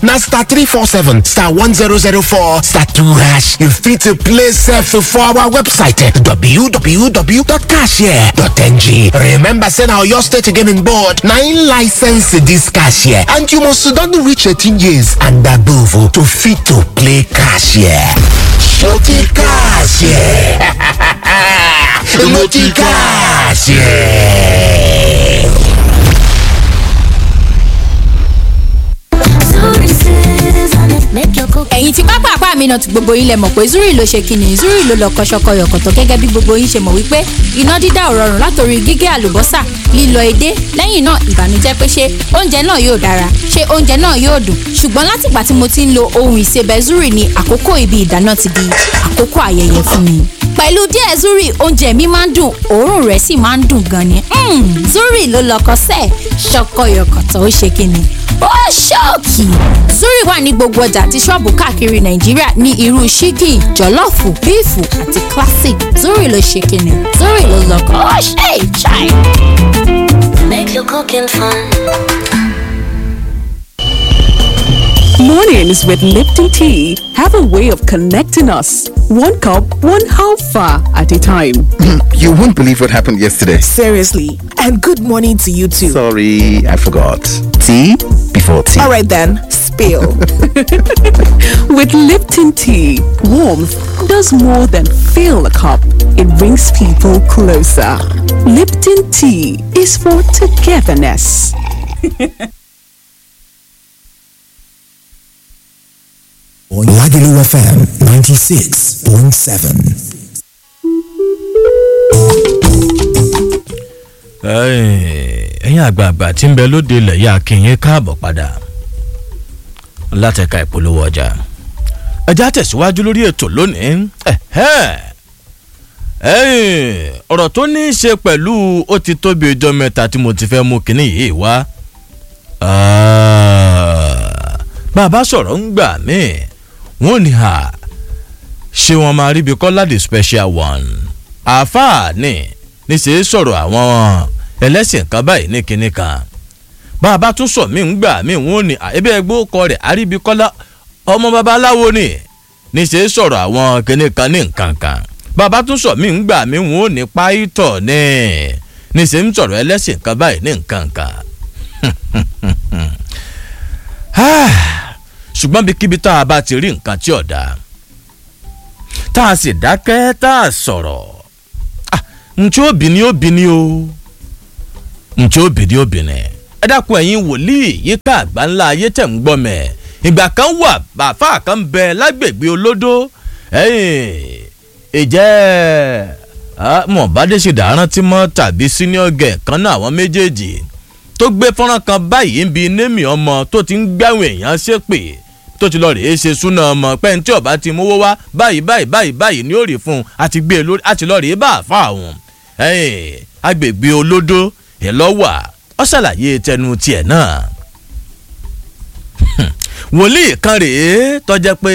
na star 347 star 1004 star 2 hash you fit to play sef for our website www.cashier.ng remember say na oyo state gaming board na im license dis cashier and you must don reach 18 years and above to fit to play cashier shorty cashier multi cashier. ẹ̀yin tí pápá àpá mi náà ti gbogbo yín lẹ mọ̀ pé zuri ló ṣe kíni zuri ló lọ kọ́ṣọ́kọ́ yọ̀kọ̀tọ̀ gẹ́gẹ́ bí gbogbo yín ṣe mọ̀ wípé iná dídá ò rọrùn látòrí gígé àlùbọ́sà lílọ edé lẹ́yìn náà ìbànújẹ́ pé ṣé oúnjẹ náà yóò dára ṣé oúnjẹ náà yóò dùn ṣùgbọ́n látìgbà tí mo ti ń lo ohun ìsebẹ̀ zuri ni àkókò ibi ìdáná ti di àkókò ayẹyẹ fún mi pẹ̀lú díẹ̀ zuri oúnjẹ mi máa ń dùn òórùn rẹ̀ sì máa ń dùn gan ni Mm, zuri ló lọkọ sẹ́ẹ̀ ṣọkọyọkọ̀tọ̀ ó ṣe kíni ó ṣọ́ọ̀kì zuri wà ní gbogbo ọjà àti ṣọ́ọ̀bù káàkiri nàìjíríà ní irú ṣígì jọ̀lọ́ọ̀fù bíìfù àti classic zuri ló ṣe kíni zuri ló lọkọ ó ṣe ìṣàì. Make your cooking fun. Mornings with Lipton Tea have a way of connecting us. One cup, one halfa at a time. You won't believe what happened yesterday. Seriously. And good morning to you too. Sorry, I forgot. Tea before tea. All right then, spill. With Lipton Tea, warmth does more than fill a cup. It brings people closer. Lipton Tea is for togetherness. Lagelu FM 96.7. ẹ̀yin àgbààgbà tí ń bẹ lóde ilẹ̀ yá kìnyín káàbọ̀ padà látẹ̀ka ìpolówó ọjà ẹja tẹ̀síwájú lórí ètò lónìí ẹ̀hẹ́. ẹ̀yin, ọ̀rọ̀ tó ní í ṣe pẹ̀lú ó ti tóbi ọjọ́ mẹ́ta tí mo ti fẹ́ mú kinní yìí wá Ah, bàbá sọ̀rọ̀ ń gbà mí wọ́n ní à ṣé wọ́n máa ríbi kọ́lá the special one àáfàá ni níṣẹ́ sọ̀rọ̀ àwọn ẹlẹ́sìn kan báyìí ní kinní kan bàbá tún sọ mí ń gbà mí wọ́n ní à, ebi ẹgbẹ́ kọ rẹ̀ àríbi kọ́lá ọmọ babaláwo ni níṣẹ́ sọ̀rọ̀ àwọn kinní kan ní nǹkan kan bàbá tún sọ mí ń gbà mí wọ́n ní páìtọ̀ ni níṣẹ́ ń sọ̀rọ̀ ẹlẹ́sìn kan báyìí ní nǹkan kan ṣùgbọ́n bí kíbi tá a bá ti rí nǹkan tí ọ̀dà tá a sì dákẹ́ tá a sọ̀rọ̀ ntí òbí ni òbí ni o ntí òbí ni òbí ni ẹ dákun ẹ̀yin wòlíì yíká àgbà ńlá ayé tẹ̀ ń gbọ́ mẹ́ ìgbà kan wà bàfà kan bẹ lágbègbè olódó ìjẹ́ mọ̀ bá dé ṣe dàrántí mọ́ tàbí senior gẹ̀ kan náà àwọn méjèèjì tó gbé fọ́nrán kan báyìí ń bi némi ọmọ tó ti ń gbáwọn èèyàn ṣépè tó ti lọ rèé ṣe súná ọmọ pẹ́ńtì ọ̀bá ti mówó wá báyìí báyìí báyìí báyìí ní òrì fún un àti gbé e lórí àti lọ rèé bá àfa àwọn agbègbè olódó ẹ̀ lọ́wà ó ṣàlàyé tẹnu tiẹ̀ náà wòlíì kan rèé tọ́jẹ́ pé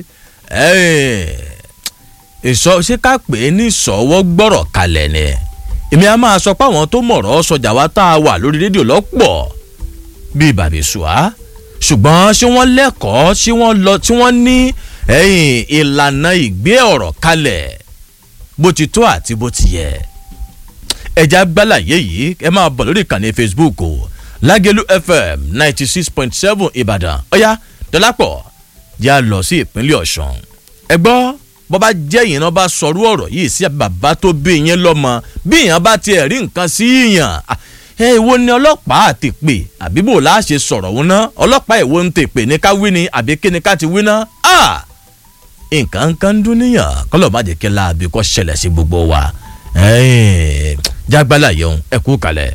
ìsọ ṣé ká pè é ní ìsọwọ́ gbọ́rọ̀ kalẹ̀ ni èmi a máa sọ pé àwọn tó mọ̀rọ̀ sọjà wa tá a wà lórí rédíò lọ́pọ̀ bíi bàbíṣùá ṣùgbọ́n ṣé wọ́n lẹ́kọ̀ọ́ ṣé wọ́n lọ tí wọ́n ní ìlànà ìgbé ọ̀rọ̀ kalẹ̀ bó ti tó àti bó ti yẹ ẹja gbálàyé yìí ẹ máa bọ̀ lórí ìkànnì facebook o lágẹ̀lú fm ninety six point seven ìbàdàn ọ̀yá dọ́lápọ̀ yà lọ sí ìpínlẹ̀ ọ̀ṣun ẹ gbọ́ bọ́ bá jẹ́ yìí náà bá sọrú ọ̀rọ̀ yìí sí bàbá tó bí yẹn lọ́mọ bí yẹn bá tiẹ̀ rí nǹkan sí yàn ẹ ìwo ni ọlọ́pàá àti pè àbí bò láà ṣe sọ̀rọ̀ wọn náà ọlọ́pàá ìwo ń tè pè ní ká wí ni àbí kí ni ká ti wí náà nǹkan kan dún níyàn kọ́lọ̀ má jẹ́ kí láàbí kọ́ ṣẹlẹ̀ sí gbogbo wa jágbálà yẹun ẹ kú kalẹ̀.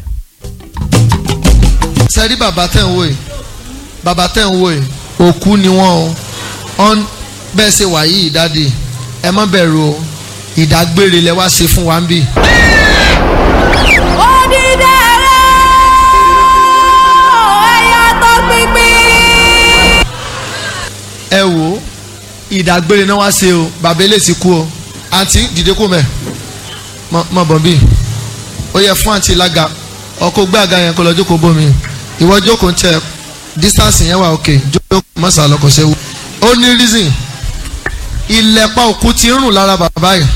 sẹ́rí bàbá tẹ̀ ń wò yìí bàbá tẹ̀ ń wò yìí òkú ni wọ́n o bẹ́ẹ̀ ṣe wà yìí dáàdi ẹ má bẹ̀rù o ìdágbére lẹ wá ṣe fún wa ń bì. ẹ wò ó ìdágbére náà wá ṣe o bàbá ilé ti kú o àǹtí dìde kú mẹ mọ bọ̀ bí ó yẹ fún àǹtí lága ọkọ gbé àga yẹn kó lọ jókòó bómi ìwọ jókòó ń tẹ distance yẹn wà òkè jókòó mọ́sà lọ́kọ̀ ṣe wú. ó ní reason ilẹ̀pa òkú ti ń rùn lára bàbá yìí.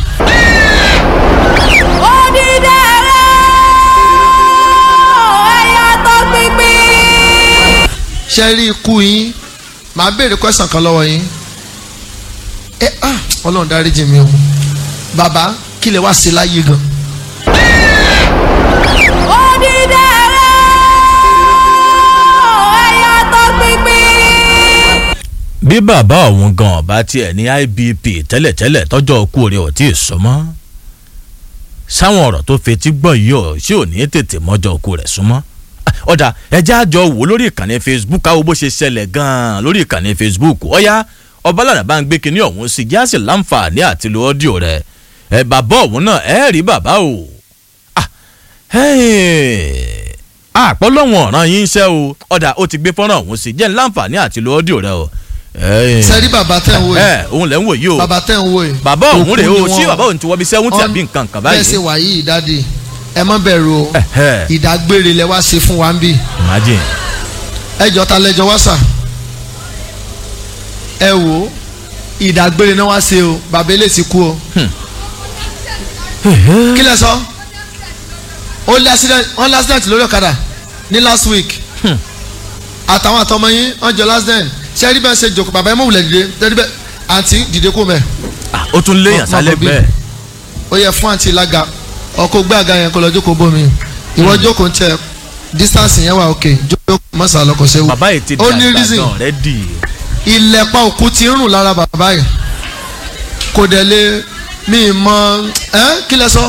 ṣe rí ikú yín màá béèrè question kan lọ́wọ́ yín ẹ ah ọlọ́run dáríjì mi o bàbá kí lè wá sí láyé gan. bí bàbá òun gan ọba tiẹ̀ ní IBP tẹ́lẹ̀tẹ́lẹ̀ tọ́jọ́ okú rẹ̀ ò tí ì sọ mọ́ sáwọn ọ̀rọ̀ tó fetí gbọ́ yìí ọ̀ ṣé ò ní tètè mọ́jọ́ okú rẹ̀ súnmọ́ ọ̀dà ẹjẹ́ àjọ wò lórí ìkànnì Facebook káwọ́ bó ṣe ṣẹlẹ̀ gan-an lórí ìkànnì Facebook ọ̀yá ọbalànà bá ń gbé kinní ọ̀hún sí jáàsì láǹfààní àti lo ọ́díò rẹ̀ ẹ bàbá òun náà ẹ rí bàbá o àpọ́lọ́wọ̀n ọ̀ràn yín iṣẹ́ o ọ̀dà ó ti gbé fọ́nrán ọ̀hún sí jẹ́ láǹfààní àti lo ọ́díò rẹ̀ o sẹ́rí bàbá tẹ̀ ń wò yìí. ẹ òun lẹ̀ ń wò yìí o bàbá tẹ̀ ń wò yìí. bàbá òun rèé o Òkú ni sí wọ́n. bàbá òun ti wọ́ bí sẹ́wọ́ntì àbí nǹkan kan báyìí. bẹ́ẹ̀ ṣe wà yìí dáàdi ẹ má bẹ̀rù o Ẹ̀hẹ́. ìdágbére lẹ wá ṣe fún wa ń bì imagine. ẹjọ́ ta lẹ́jọ́ wá sà ẹ wò ó ìdágbére náà wá ṣe o bàbá ilé ti kú o kí lẹ sọ ó lé accident wọ́n lé accident lórí ọ̀kadà ní last week àtàwọn àtọmọ yín wọ́n jọ last den ṣé rí bẹ́ẹ̀ ṣe jòkó bàbá ẹ mọ̀ wùlẹ̀ dìde tẹ́lẹ̀ bẹ́ẹ̀ àǹtí dìde kó mẹ́ Ah, ó tún léèyàn Má- má sálẹ̀ bọ̀ bí. bẹ́ẹ̀. ó yẹ fún àǹtí lága ọkọ̀ gbé àga yẹn kó lọ jókòó bómi ìwọ jókòó ń tẹ distance yẹn wà òkè jókòó mọ́sà lọkọ̀ ṣe wù. bàbá yìí ti ó ní dàgbà reason gan rẹ dì í. ilẹ̀pa òkú ti ń rùn lára bàbá yìí kò dẹ̀ lé mi mọ ẹ́ kí lẹ sọ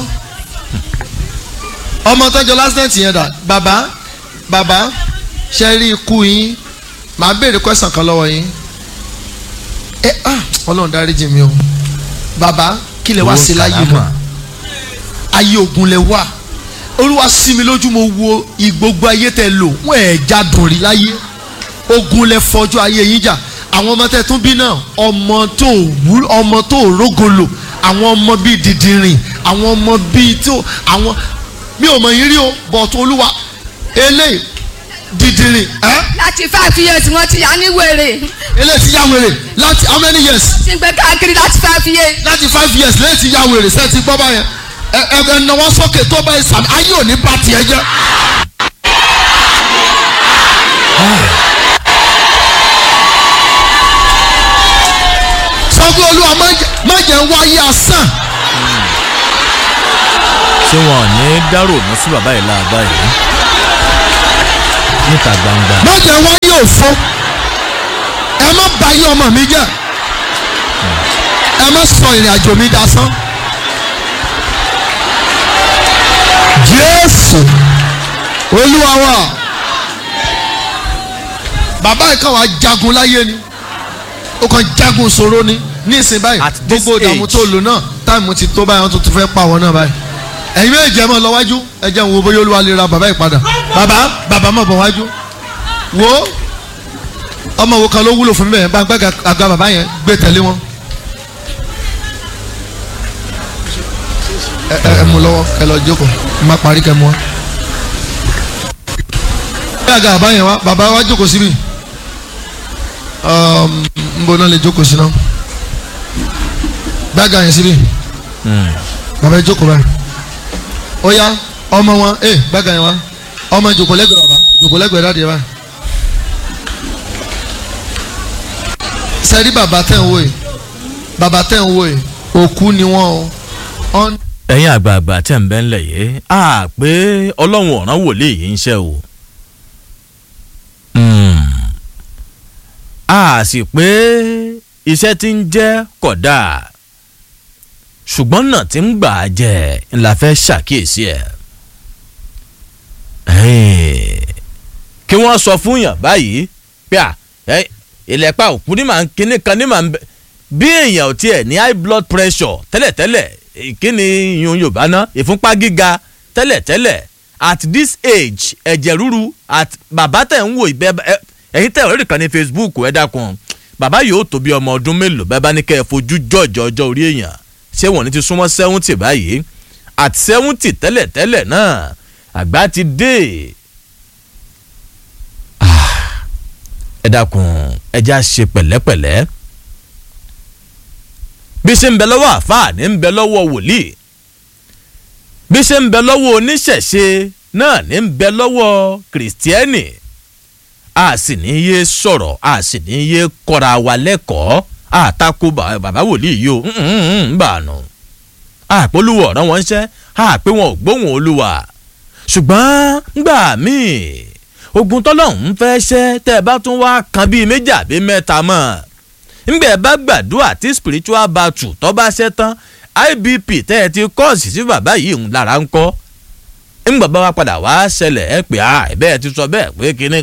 ọmọ tọ́jọ́ lásìlẹ̀tì yẹn dà bàbá bàbá ṣe rí ikú yín màá béèrè question kan lọ́wọ́ yín ẹ ah ọlọ́run dáríjì mi o bàbá kí lẹ wá Owó sí láyé kàlámà. gan ayé ogun lẹ wà olúwa sí mi lójú mo wo ìgbógbó ayé tẹ lò wọn ẹ̀ jádùn rí láyé ogun lẹ fọjú ayé yín jà àwọn ọmọ tẹ tún bí náà ọmọ tó wú ọmọ tó rógolo àwọn ọmọ bíi dìdìrìn àwọn ọmọ bíi tó àwọn mi ò mọ yín rí o but olúwa eléyìí dìdìrìn ẹ láti five years wọ́n ti yá ní wèrè eléyìí ti yá wèrè láti how many years ti gbé káàkiri láti five years. láti five years lẹ́yìn ti yá wèrè sẹ́ẹ̀ ti gbọ́ báyẹn ẹ ẹ ẹ náwó sókè tó bá ẹ sàmì ayé ò ní bá tiẹ̀ jẹ́. sọ pé olúwa má jẹ́- má jẹ́ ń wáyé asán ṣé wọn ò ní dárò mọ́ sí bàbá yìí láàbá yìí níta gbangba. má jẹ́ ń wáyé òfo ẹ má bà ayé ọmọ mi jẹ́ ẹ má sọ ìrìn àjò mi dasán. jésù olúwa wa bàbá yìí kàn wá jagun láyé ni ó kàn jagun ṣòro ni ní ìsìn báyìí At this gbogbo ìdààmú age. tó lò náà táìmù ti tó báyìí wọn tún tún fẹ́ pa wọn náà báyìí ẹ̀yin méjì ẹ máa lọ wájú ẹ jẹ́ n wo bóyá olúwa lè ra bàbá yìí padà bàbá bàbá má bọ̀ wájú wo ọmọ wo kan ló wúlò fún mi bẹ́ẹ̀ bá gbàgà àga bàbá yẹn gbé tẹ̀lé wọn. ẹ ẹ ẹ mú lọ́wọ́ ẹ lọ jókòó má parí kẹ́ mú wa. gbé àga bàbá yẹn wá bàbá wa jókòó síbi n bọ náà lè jókòó sí náà gbé àga yẹn síbi bàbá yẹn jókòó báyìí ó yá ọmọ wọn ẹ gbé àga yẹn wá ọmọ jókòó lẹ́gbẹ̀ẹ́ bàbá jókòó lẹ́gbẹ̀ẹ́ dáadé báyìí. sẹ́rí bàbá tẹ̀ ń wò yìí bàbá tẹ̀ ń wò yìí òkú ni wọ́n o. Ọ́n- ẹ̀yin àgbààgbà tẹ̀ ń bẹ́ ńlẹ̀ yìí a pé ọlọ́run ọ̀ràn wòlíì yìí ń ṣe o. Hmm. a sì pé iṣẹ́ tí ń jẹ́ kódà ṣùgbọ́n náà tí ń gbà á jẹ́ ńlá fẹ́ ṣàkíyèsí ẹ̀. Hey. kí wọ́n sọ fún yàn báyìí pé à ẹ, ìlẹ̀pà òkú ní màá kíní kan ní màá bẹ bí èèyàn ò tiẹ̀ ní high blood pressure tẹ́lẹ̀tẹ́lẹ̀ ìkíni yun yorùbá ná ìfúnpá gíga tẹ́lẹ̀tẹ́lẹ̀ at this age ẹ̀jẹ̀ ríru at bàbá tẹ̀ ń wò ìbẹ́ ẹ- ẹ̀yin tẹ̀ ọ̀rẹ́dì kan ní facebook ẹ̀ dákun bàbá yóò tó bí ọmọ ọdún mélòó bẹ́ẹ̀ bá ní kẹ́ ẹ fojú jọ̀jọ̀ ọjọ́ orí èèyàn ṣé wọ́n ní ti súnmọ́ seventy báyìí at seventy tẹ́lẹ̀tẹ́lẹ̀ náà àgbà ti dé ẹ dákun ẹ já ṣe pẹ̀lẹ́pẹ̀lẹ́ bí ṣe ń bẹ lọ́wọ́ àfáà ní ń bẹ lọ́wọ́ wòlíì bí ṣe ń bẹ lọ́wọ́ oníṣẹ̀ṣe náà ní ń bẹ lọ́wọ́ kìrìsìtẹ́nì a sì ní yé sọ̀rọ̀ a sì ní yé kọ́ra wa lẹ́kọ̀ọ́ àtakò bàbá wòlíì yìí o ń bà nù àpolówó ọ̀rọ̀ wọn ṣẹ́ àpé wọn ò gbóhùn olúwa ṣùgbọ́n ngbà míì ogun tọ́lọ́hún fẹ́ ṣẹ́ tẹ́ ẹ bá tún wá kan bíi méjì àbí mẹ́ta mọ́ ńgbẹ́ bá gbàdúrà tí spiritual battle tọ́ bá ṣẹ́ tán ibp tẹ́ ẹ ti kọ́ọ̀sì sí bàbá yìí ń lára ń kọ́ ńgbà bá wa padà wá ṣẹlẹ̀ ẹ pé a ẹ bẹ́ẹ̀ ti sọ bẹ́ẹ̀ pé kíní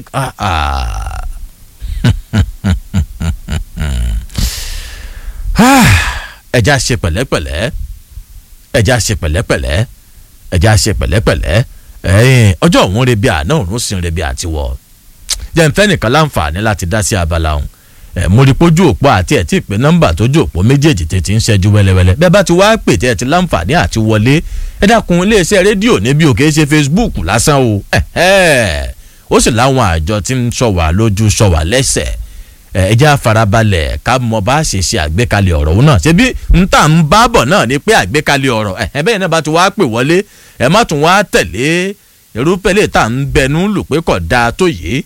ẹja ṣe pẹ̀lẹ́pẹ̀lẹ́ ẹja ṣe pẹ̀lẹ́pẹ̀lẹ́ ẹja ṣe pẹ̀lẹ́pẹ̀lẹ́ ẹ̀yìn ọjọ́ òun rebi àná òun sì ń rebi àtiwọ́ jẹ́ ń fẹ́ nìkan láǹfààní láti dá sí abala òun ẹ̀ mo rí pójú òpó àti ẹ̀ tí ì pé nọ́mbà tójú òpó méjèèjì tètè ń ṣẹ́jú wẹ́lẹ́wẹ́lẹ́ bẹ́ẹ̀ bá ti wá pè tẹ́ ẹ ti láǹfààní àti wọlé ẹ dákun iléeṣẹ́ rédíò níbi òkè ṣe Facebook lásán o ó sì láwọn àjọ tí ń sọ wà lójú sọ wà lẹ́sẹ̀ ẹ jẹ́ àfarabalẹ̀ ká mọ bá ṣe ṣe àgbékalẹ̀ ọ̀rọ̀ òun náà ṣebí n tà ń bá bọ̀ náà ni pé àgbékalẹ̀ ọ̀rọ̀ ẹ̀ bẹ́ẹ̀ náà bá ti wá pè wọlé ẹ má tún wá tẹ̀lé irúfẹ́ lè tà ń bẹnu lù pé kò dáa tó yìí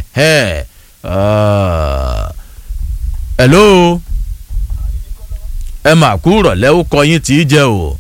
hello ẹ mà kú rọ̀lẹ́ ó kọ yín tí í jẹ́ o.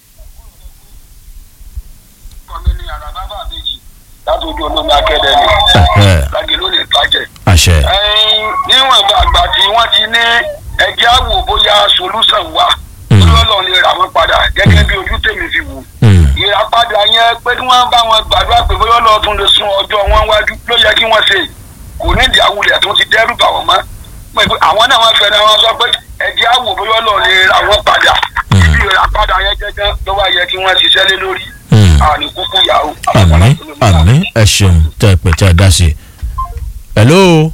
láti ojú olómi akẹ́dẹ́ ni lági ló lè bàjẹ́. àṣẹ. níwọ̀n àgbà tí wọ́n ti ní ẹjẹ́ àwò bóyá solúsàn wà lọ́lọ́ lè rà wọ́n padà gẹ́gẹ́ bí ojú tèmi fi wò. ìràpadà yẹn pé kí wọ́n bá wọn gbàdúrà pé bóyá ọlọ́ọ̀tún lè sún ọjọ́ wọn wájú ló yẹ kí wọ́n ṣe kò nídìí àwùlẹ̀ tó ti dẹ́rù bà wọ́n mọ́ àwọn náà wọ́n fẹ́ràn wọn sọ pé ẹjẹ́ àwò bóyá ọlọ́ọ̀ lè rà wọ́n padà ibi ìràpadà yẹn gẹ́gẹ́ ló wá yẹ kí wọ́n ṣiṣẹ́ lé lórí àní kúkú yàrá. àmì àmì ẹ ṣeun tẹ ẹ pè tẹ ẹ dá sí i. hello.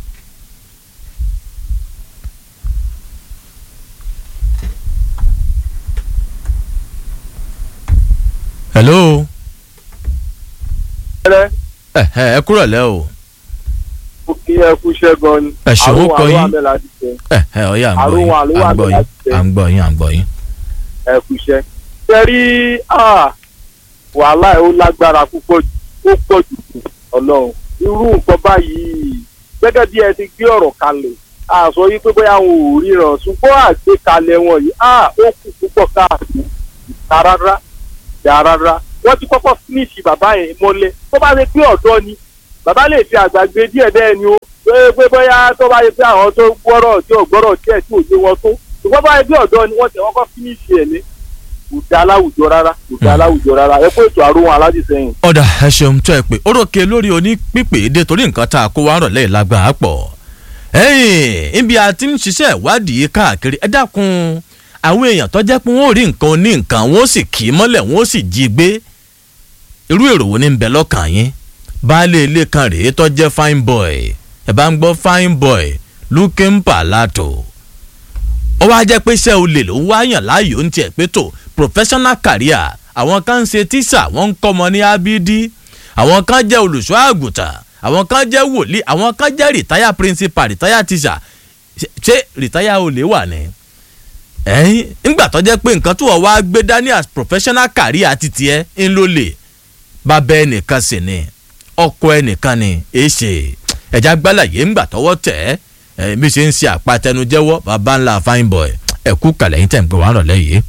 hello. ẹ ẹ ẹ kúrò lẹ́ o. ó kí ẹ kú iṣẹ́ gan ni. ẹ ṣe ó kọ yín àrùn àlọ́ àmì láti tẹ. ẹ ẹ ọyá à ń gbọ́ àrùn yín àlọ́ à ń àmì gbọ́ yín láti à ń gbọ́ yín à ń gbọ́ yín. ẹ kú iṣẹ́. ṣe rí wàhálà ẹ̀ ó lágbára púpọ̀ jù ó pọ̀ jù kù ọlọ́run irú nǹkan báyìí gẹ́gẹ́ bí ẹ ti gbé ọ̀rọ̀ kalẹ̀ a sọ yìí pé bóyá àwọn ò ríran ṣùgbọ́n àgbékalẹ̀ wọn yìí a ó kù púpọ̀ káàkiri ìta rárá ìta rárá wọ́n ti kọ́kọ́ fínísì bàbá yẹn mọ́lẹ̀ tó bá ṣe pé ọ̀dọ́ ni bàbá lè fi àgbàgbé díẹ̀ bẹ́ẹ̀ ni ó pé pé bóyá tó bá yẹ pé àwọn tó gbọ́rọ̀ tí ò gbọ́rọ̀ díẹ̀ tí ò yé wọn tó ṣùgbọ́n bá yẹ pé ọ̀dọ́ ni wọ́n ti kọ́kọ́ fínísì ẹ̀ ní kò dá láwùjọ rárá kò dá láwùjọ rárá ẹ kó ètò àrùn aládìsẹ́yìn. ọ̀dà ẹ ṣeun tó ẹ pé ó ròkè lórí onípípé dé torí nǹkan tá a kó wá rọ̀ lẹ́yìn lágbàá pọ̀ ẹ̀yìn ibi àti ń ṣiṣẹ́ ìwádìí káàkiri ẹ dákun àwọn èèyàn tó jẹ́ pé wọ́n ò rí nǹkan ní nǹkan wọ́n sì kì í mọ́lẹ̀ wọ́n sì jí gbé irú èrò wo ni ń bẹ lọ́kàn yín baálé ilé kan rèé tó jẹ́ fine boy ẹ bá ń gbọ́ fine boy looking palato ó wá jẹ́ pé iṣẹ́ olè ló ń wáyàn láàyò ń tiẹ̀ pé tó professional career àwọn kan ń ṣe tíṣà wọ́n ń kọ́mọ ní abidi àwọn kan jẹ́ olùṣọ́ àgùntàn àwọn kan jẹ́ wòlíì àwọn kan jẹ́ rìtáyà principal rìtáyà tíṣà ṣé rìtáyà olè wà ní. ẹ̀yin ńgbà tó jẹ́ pé nǹkan tó wọ́n wá gbé dání as professional career ti tiẹ̀ ń lò lè bàbá ẹnìkan sì ni ọkọ ẹnìkan ni èṣe ẹ̀já gbálàyé ńgbà tọwọ́ tẹ̀ ẹ́ bí ṣe ń ṣe àpatẹnujẹ́wọ́ bàbá ńlá fine boy ẹ̀kú kàlẹ́ yín tẹ̀ ń pè wá rọ̀ lẹ́yìn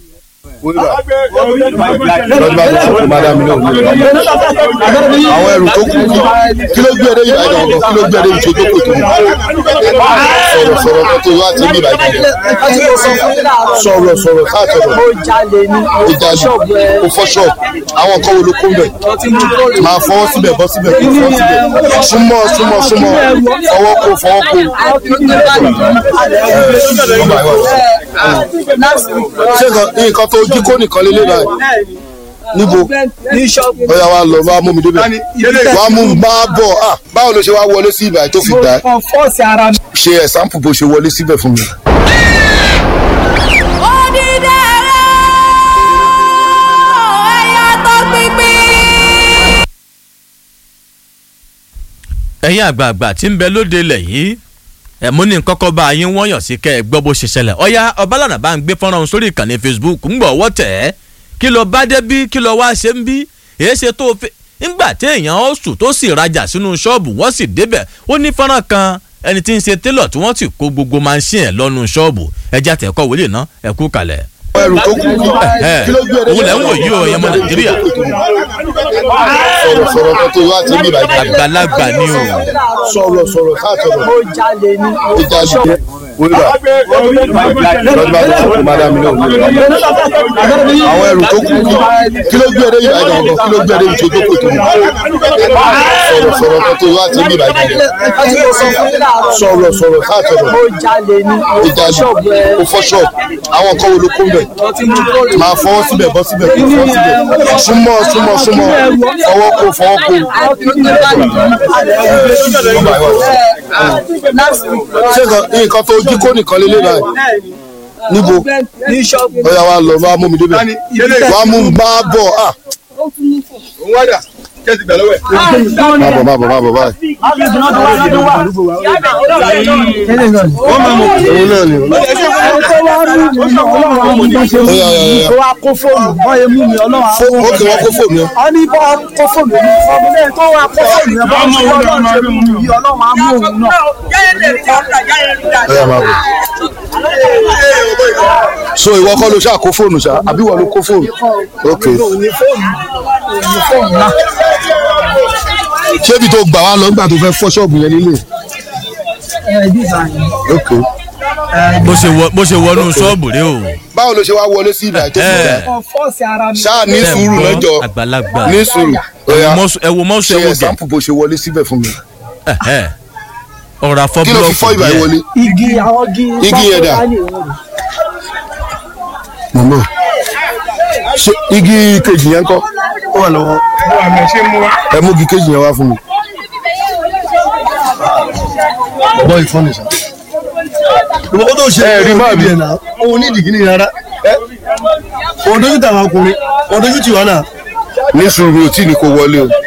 àwọn ẹrù tó kù kí ló gbé ẹdẹ yìí báyìí gangan kí ló gbé ẹdẹ yìí tó jókòó tó sọ̀rọ̀ sọ̀rọ̀ kan tó wá ti bí báyìí sọ̀rọ̀ sọ̀rọ̀ káàtọ̀rọ̀ ó jalè ó fọ́ ṣọ́ọ̀bù àwọn nǹkan wo ló kó ń bẹ̀ máa fọwọ́ síbẹ̀ bọ́ síbẹ̀ kó fọwọ́ síbẹ̀ súnmọ́ súnmọ́ súnmọ́ fọwọ́ kó fọwọ́ kó ṣé nǹkan tó jí kó nìkan lélẹ̀ báyìí níbo ọ̀yà wa lọ wá mú mi débẹ̀ wá mú mi máa bọ̀ ah báwo ló ṣe wá wọlé sí ibà tó fi dá ṣe ẹ̀sáǹpù bó ṣe wọlé síbẹ̀ fún mi. ẹ̀yin àgbààgbà tí ń bẹ lóde ilẹ̀ yìí ẹ̀ mú ní kọ́kọ́ bá yín wọ́n yàn sí kẹ́ ẹ gbọ́ bó ṣe ṣẹlẹ̀ ọ̀ya ọbalànà bá ń gbé fọ́nrán sórí ìkànnì facebook ń gbọ́ ọwọ́ tẹ̀ ẹ́ kí ló bá dé bí kí ló wá ṣe ń bí èyí ṣe tó fi ńgbà tí èèyàn ó sùn tó sì rajà sínú ṣọ́ọ̀bù wọ́n sì débẹ̀ ó ní fọ́nrán kan ẹni tí ń ṣe télọ̀ tí wọ́n sì kó gbogbo máṣíìn ẹ̀ lọ́nu ṣọ́ọ̀bù ẹja tẹ̀kọ́ wọlé náà ẹ kú kalẹ̀. ẹrù tó kù kí ló gbé ẹdẹ òun lẹ́ ń wò yí o ẹ̀yẹ́mọ nàìjíríà sọ̀rọ̀ sọ̀rọ̀ kan tó wá ti bí bàjẹ́. àgbàlagbà ni o. sọ̀rọ̀ sọ̀rọ̀ ká sọ̀rọ̀. mo jalè ní ó jalè. wíwá lọ́dún bá tó kù má dá mi lóhùn. àwọn ẹrù tó kù kí ló gbé ẹdẹ yìí bàjẹ́ ọ̀gọ̀ kí ló gbé ẹdẹ yìí tó kù tó. sọ̀rọ̀ sọ̀rọ̀ kan tó wá ti bí bàjẹ́. sọ̀rọ̀ sọ̀rọ̀ ká sọ̀rọ̀. mo jalè ní ó jalè ó fọ́ ṣọ́ọ̀bù àwọn kan wo ló kó bẹ̀. máa fọwọ́ síbẹ̀ bọ́ síbẹ̀ kó fọ́ síbẹ̀ súnmọ́ súnmọ́ súnmọ́ fọwọ́ kó fọwọ́ kó. ṣé nǹkan nǹkan tó jí kó nìkan lélẹ̀ báyìí níbo ó yá wa lọ wá mú mi débẹ̀ wá mú mi máa bọ̀ ah. Má bọ̀ má bọ̀ má bọ̀ báyìí. Òun náà ni. Ó yá yá yá. wa kó fóònù bọ́ emu mi ọlọ́wà Fó- ó kì wọ́n kó fóònù yẹn. ọ ní bọ́ kó fóònù mi ọmọ náà tó wà kó fóònù yẹn bọ́ sí ọlọ́run ṣe mú mi yìí ọlọ́run á mú òun náà. Ó yá máa bọ̀. So ìwọ kọ́ ló ṣáà kó fóònù ṣá àbí ìwọ ló kó fóònù? Ok. òní fóònù òní fóònù náà. Ṣé ibi tó gbà wá lọ nígbà tó fẹ́ fọ́ ṣọ́ọ̀bù yẹn nílé? ẹ bí ìbàyẹn. Ok. bó ṣe wọ- bó ṣe wọnú ṣọ́ọ̀bù rẹ o. Báwo ló ṣe wá wọlé sí ìdá tó kù dá? fọ́ọ̀sì ara mi. Ṣáà ní sùúrù lọ́jọ́. àgbàlagbà Ní sùúrù. Ó yá. ẹ wo mọ́sù ẹ Ṣe wo gẹ̀. ẹ̀sáǹpù bó ṣe wọlé síbẹ̀ fún mi. ọ̀rọ̀ àfọ́ Kí ló fi fọ́ ìgbà yẹn wọlé? igi àwọn igi. Igi yẹn dà? Mọ̀mọ́. Ṣé igi kejì yẹn kọ́? Ó wà lọ́wọ́. Ẹ mú igi kejì yẹn wá fún mi. Bọ́ ìfọ́nì sá. ìwọ́n tó ṣe Ẹ rí máa bí. ẹ̀ náà òun ní ìdìgínì rárá òun dojú tàwọn ọkùnrin òun dojú tì wọ́n náà. Ní sùúrù tí ni kò wọlé o.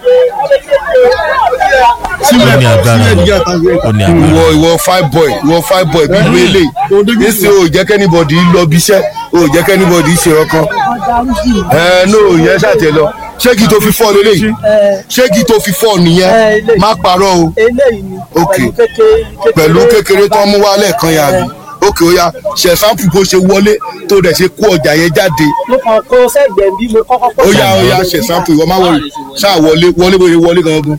ó ní agbára ó ní agbára. Ìwọ ìwọ five boy ìwọ five boy bí wele. Nísì o jẹ́ kẹ́nìbọ̀dì lọ bí iṣẹ́ o jẹ́ kẹ́nìbọ̀dì ṣe ọkàn. Ẹ ní o yẹn ṣàtẹ lọ. Ṣé kí tó fi fọ́ lélẹ̀? Ṣé kí tó fi fọ́ nìyẹn? Má parọ́ o. eléyìí ni Ok. pẹ̀lú kékeré pẹ̀lú kékeré tó ń mú wá lẹ́ẹ̀kan yà mí ókè ó yá ṣe sáǹpù bó ṣe wọlé tó dẹ̀ ṣe kó ọjà yẹn jáde mo kàn kó sẹ́gbẹ̀ẹ́ bí mo kọ́kọ́ kó ó yá ó yá ṣe sáǹpù ìwọ má wọlé ṣáà wọlé wọlé bó ṣe wọlé gangan.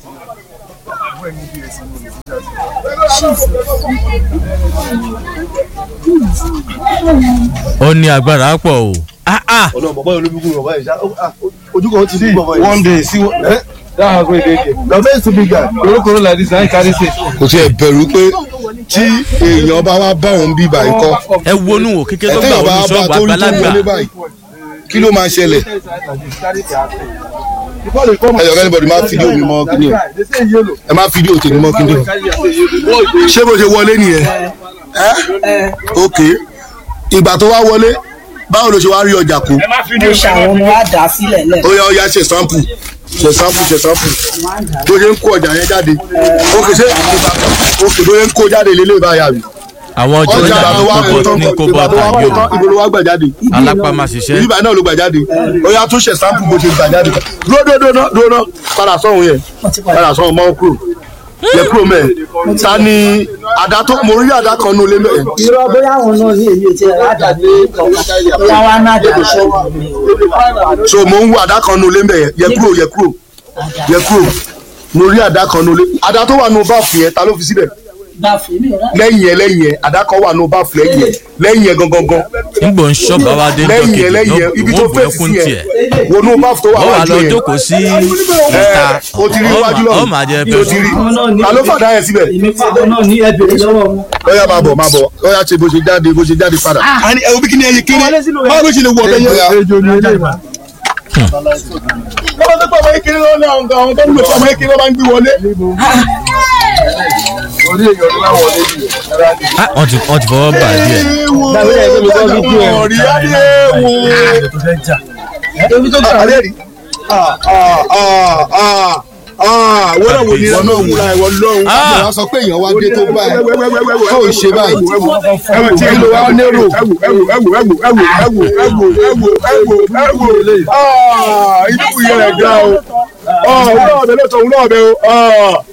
ó ní agbára pọ̀ o. ọlọ́run bàbá yẹn olóbìkún bàbá yẹn ṣá ojú kan ti dùn bàbá yẹn. one day see ẹ that has been dey there the face too big guy korokoro like this na him carry say. kò tiẹ̀ bẹ̀rù pé tí èèyàn bá wá bá òun bí báyìí kọ́ ẹ wọnú wò kékeré tó gbà ẹ̀tẹ́yìn bá wọnú bá ṣọ́ọ̀bù torí tó àgbàlagbà. wọlé báyìí kí ló máa ṣẹlẹ̀ ẹ̀yọ̀ kẹ́nìbọ̀dì máa fídíò mi mọ́ kíni o ẹ má fídíò tèmi mọ́ kíni o ṣé bó ṣe wọlé nìyẹn ok ìgbà tó wá wọlé báwo ló ṣe wá rí ọjà kó mo ṣàwọn ọmọ wa dà á sílẹ̀ lẹ̀. ó yá ó yá ṣe sample ṣe sample ṣe sample bó ṣe ń kó ọjà yẹn jáde ok ṣé ok bó ṣe ń kó jáde lélẹ̀ báyà rí àwọn ọjọ́ ọjà ìjà ìgbà tó ní wá kó kó bọ́ tán ní kó bọ́ ìgbà tó wá tàbí kó tán o. ibo ló wá gbà jáde alápá máa ṣiṣẹ́. ìbá náà ló gbà jáde ó yá tún ṣe sample bó ṣe gbà jáde dúró dúró dúró dúró náà padà sọ̀hún yẹn padà sọ̀hún mọ́ kúrò yẹ kúrò mẹ́ẹ̀ ta ni àdá tó mo rí àdá kan nulẹ̀ mẹ́ẹ̀ irọ́ bóyá àwọn náà ní èyí tí ẹ ládàbí kọ̀ọ̀kan bóyá wá náà dé ṣọ́ọ̀bù mi o. so mo ń wo àdá kan nulẹ̀ mẹ́ẹ̀ yẹ kúrò yẹ kúrò yẹ kúrò mo rí àdá kan nulẹ̀ àdá tó wà nù báàfù yẹn ta ló fi síbẹ̀ gbà fún mi rà. lẹ́yìn yẹn lẹ́yìn yẹn àdá kan wà nù báàfù lẹ́yìn yẹn lẹ́yìn yẹn gangan gan nígbò ń ṣọ́ bàbá dé lẹ́yìn jọ́kejì yẹn lẹ́yìn yẹn ibi tó wọ́n bù fèsì ẹkún sí tiẹ̀. yẹn wo nù báàfù tó wà wọ́n wà wájú lọ yẹn jókòó sí ẹ ìta o ti rí iwájú ọ náà máa jẹ o ti rí pẹ̀lú. ta ló fàdá yẹn síbẹ̀ èmi fáwọn náà ní ẹbẹ̀rẹ̀ lọ́wọ́ wọn. ọyá máa bọ̀ máa bọ̀ ọyá ṣe bó ṣe jáde bó ṣe jáde padà. àní ẹ wo bí kíni ẹyẹ kéré báwo ló ṣe lè wọ ọbẹ yẹn. Ejò ni ilé ìwà. wọ́n tó pọ̀ ọmọ yẹn kéré lọ́wọ́ ní àwọn àwọn tó ń lò fún ọmọ yẹn kéré máa ń gbé wọlé. orí èèyàn ló máa wọlé yìí. Ah, wọ́n ti wọ́n ti fọwọ́ bà á díẹ̀. ọ̀rí adé wo. ebi tó gbà Adé rí. wọ́n náà wò ní ìwọ náà wò láì wọ́n lọ́hùn. àbúrò wa sọ pé èèyàn wá dé tó báyìí tó ò ṣe báyìí kí ló wá nérò. ẹwù ẹwù ẹwù ẹwù ẹwù ẹwù ẹwù ẹwù ẹwù ẹwù inú yẹn rẹ̀ ga o òun náà bẹ lọ́tọ̀ òun náà bẹ o.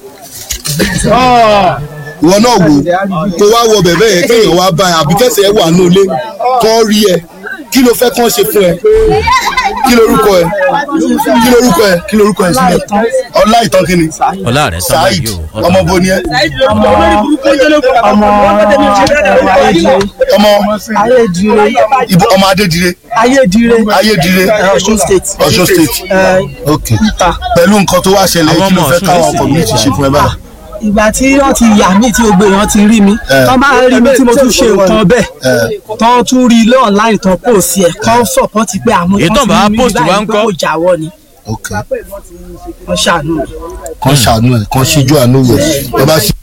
ìwọ náà wò kó wá wọ bẹ̀bẹ̀ yẹn kéèyàn wá bá ẹ àbí kẹsẹ̀ ẹ wà ní ilé kán rí ẹ kí ló fẹ́ kán ṣe fún ẹ kí lorúkọ ẹ kí lorúkọ ẹ kí lorúkọ ẹ sílẹ̀ ọlá ìtàn kí ni ọlá rẹ sábà saheed yìí o ọmọ bo ni ẹ ọmọ ọmọ ayédire ọmọ ayédire ibo ọmọ adédire ayédire ayédire ọ̀ṣun state ọ̀ṣun state ok pẹ̀lú nǹkan tó wá ṣẹlẹ̀ kí ló fẹ́ káwọn community ṣe fún ẹ báyìí. ìgbà tí wọ́n ti yà mí tí gbogbo èèyàn ti rí mi tọ́ bá rí mi tí mo tún ṣe nǹkan bẹ́ẹ̀ tọ́ tún rí ilé online tán post ẹ̀ kọ́ support pé àmọ́ Èyí tán bá post wá ń kọ́? kó jáwọ́ ni ok wọ́n ṣàánú mi. kàn ṣàánú ẹ kàn ṣíjú àánú rẹ ẹ bá ṣe.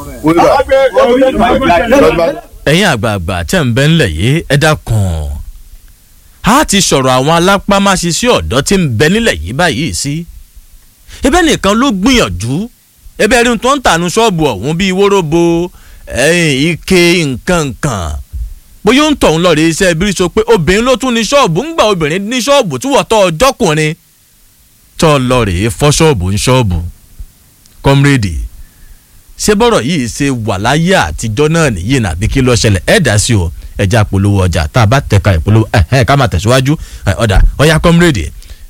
ẹ̀yin àgbààgbà tẹ̀ ń bẹ́ ńlẹ̀ yìí ẹ dákun a ti sọ̀rọ̀ àwọn alápámáṣiṣẹ́ ọ̀dọ́ tí ń bẹ nílẹ̀ yìí báyìí sí ibẹ̀ nìkan ló gbìyànjú ẹbẹ̀ rí tó ń tànú ṣọ́ọ̀bù ọ̀hún bíi wóróbo ẹ̀yìn ike nǹkan nǹkan bóyá ó ń tọ̀hún lọ́ọ̀rẹ́ iṣẹ́ bírí sọ pé obìnrin ló tún ní ṣọ́ọ̀bù ń gba obìnrin ní ṣọ́ọ̀bù tí wọ́n tọ́ ọjọ́kùnrin tọ́ lọ́ọ̀rẹ́ fọ́ ṣọ́ọ̀bù ń ṣọ́ọ̀bù kọ́mírèdì ṣé bọ́rọ̀ yìí ṣe wà láyé àtijọ́ náà nìyí nàbí kí ló ṣẹlẹ̀ ẹ̀ dá sí o ẹja polówó ọjà tá a bá tẹ̀ka ìpolówó ẹ̀ ẹ̀ ká máa tẹ̀síwájú ẹ̀ ọ̀dà ọ̀yá kọ́mírèdì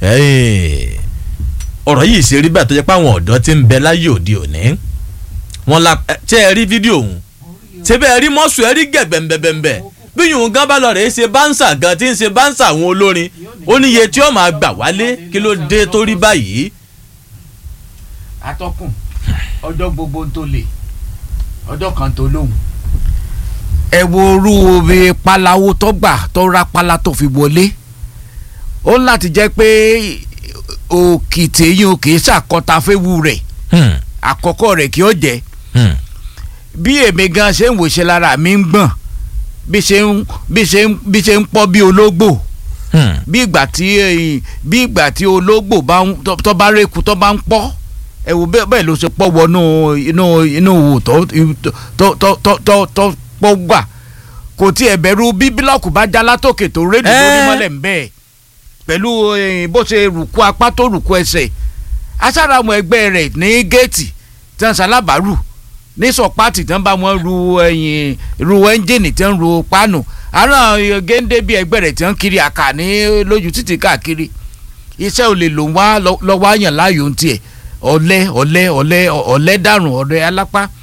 ọ̀rọ̀ yìí ṣe rí bẹ́ẹ̀ tó jẹ́ pé àwọn ọ̀dọ́ ti ń bẹ láyé òde òní wọn la ẹ, ṣé ẹ rí fídíò òun ṣé bẹ́ẹ̀ rí mọ́sù ẹ rí gẹ̀bẹ̀mbẹ̀bẹ̀ bí yòówù gan bá lọ rẹ̀ ṣe báńsà gan tí ń ṣe báńsà àwọn olórin ó níye tí ó máa gbà wálé kí ló dé tó rí báyìí. atọ́kùn ọjọ́ gbogbo tó lè ọjọ́ kan tó lóhùn. ẹ wo orú bí palawo tó gbà tó ra pala tó fi wọlé ó ní láti jẹ́ pé òkìtì yín ò kì í ṣàkọta fẹ́wu rẹ̀ àkọ́kọ́ rẹ̀ kí ó jẹ́ bí èmi gan ṣe ń wòṣe lára mi ń gbọ̀n bí ṣe ń bí ṣe ń bí ṣe ń pọ́ bí ológbò bí ìgbà tí eh, bí ìgbà tí ológbò bá ń tó- tó bá rékù tó bá ń pọ́ ẹ wò bẹ́ẹ̀ bẹ́ẹ̀ ló ṣe pọ́ wọnú inú inú wò tó tó tó tó tó tó pọ́ gbà kò tí ẹ̀ bẹ̀rù bí bílọ̀kù bá já látòkè tó rédíò lórí Ẹ́. mọ́lẹ̀ ń bẹ́ẹ̀ pẹ̀lú eh, bó ṣe rùkú apá tó rùkú ẹsẹ̀ asára àwọn ẹgbẹ́ rẹ̀ ní géètì tí wọ́n ṣalábàárù ní sọpáàtì tí wọ́n bá wọn ru ẹ̀yìn ru ẹ́ńjìnì tí wọ́n ru pánù àrùn géńdé bíi ẹgbẹ́ rẹ̀ tí wọ́n kiri àkà ní lójú títì káàkiri iṣẹ́ ò lè lò wá lọ́wọ́ àyàn láàyò ń tiẹ̀ ọ̀lẹ́ ọ̀lẹ́ ọ̀lẹ́ ọ̀lẹ́ dàrún ọ̀lẹ́ alápá